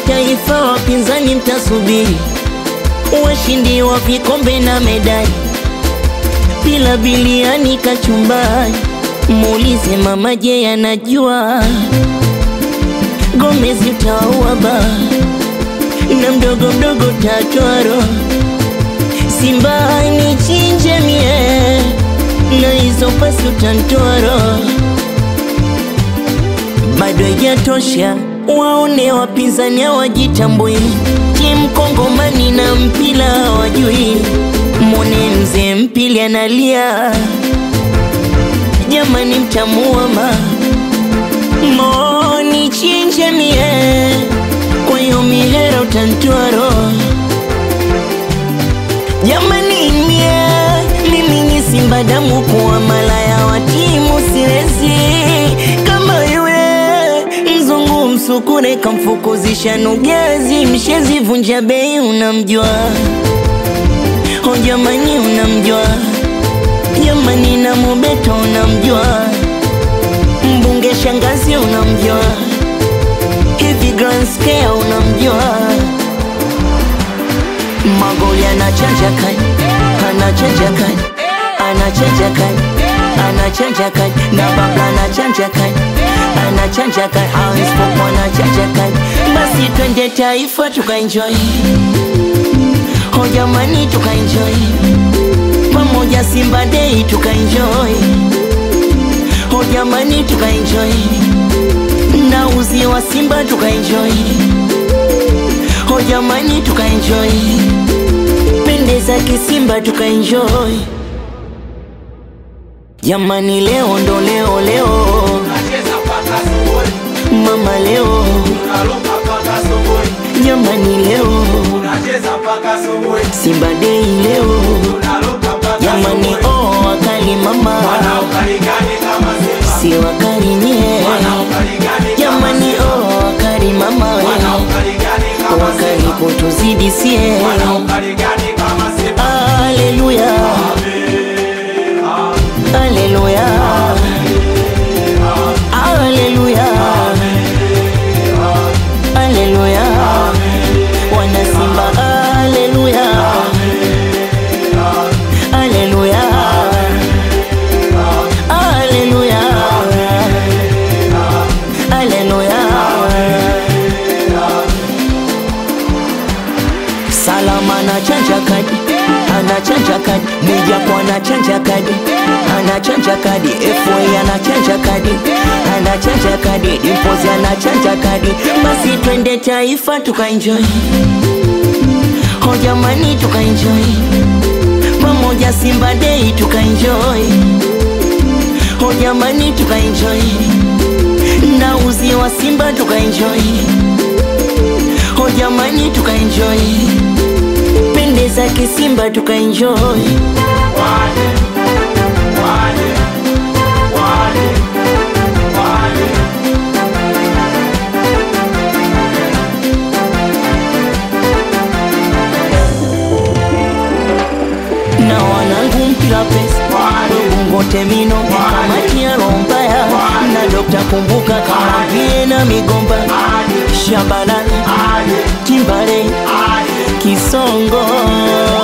taifa, wapinzani mtasubiri, washindi wa vikombe na medali, bila biliani kachumbari. Muulize mama, je, anajua Gomez utaua ba na mdogo mdogo tatwaro Simba ni chinje mie na hizo pasi utantwaro bado haijatosha, waone wapinzani hawajitambui, timu Kongomani na mpila hawajui. Mwone mzee mpili analia, jamani, mtamuama moni chinje mie, kwa hiyo mihera utantwaro jamani, mie mimi ni Simba damu kuwa malaya wa timu siwezi kama yule mzungu msukure kamfukuzisha nugezi mshezi vunja bei unamjua o jamani unamjua jamani na mubeto unamjua mbunge shangazi unamjua hivi grand scale unamjua magoli anachanja kani anachanja kani anachanja kani anachanja kani na baba anachanja kani anachanja kani hawispopo anachanja kani basi twende taifa tukaenjoy ho jamani tukaenjoy pamoja Simba Day tukaenjoy ho jamani tukaenjoy na uzi wa Simba tukaenjoy ho jamani tukaenjoy pendeza kisimba tukaenjoy jamani leo ndo leo leo mama leo jamani leo Simba Day leo jamani oh wakali mama si wakali nye jamani oh wakali mama we wakali kutuzidi sie Haleluya Haleluya Haleluya Haleluya Wana Simba Haleluya Haleluya Haleluya Haleluya Salama anachanja kadi, anachanja kadi, Mwijaku anachanja kadi, anachanja kadi, FA anachanja kadi, anachanja kadi, Dimpozi anachanja kadi. Basi twende taifa tukaenjoy, ho jamani tukaenjoy, pamoja Simba Day tukaenjoy, ho jamani tukaenjoy, na uzi wa Simba tukaenjoy, ho jamani tukaenjoy pendeza kisimba tukaenjoy na wanangu mpila pesa bungote mino kamati ya rombaya na dokta kumbuka kama vie na migomba shabalala timbale kisongo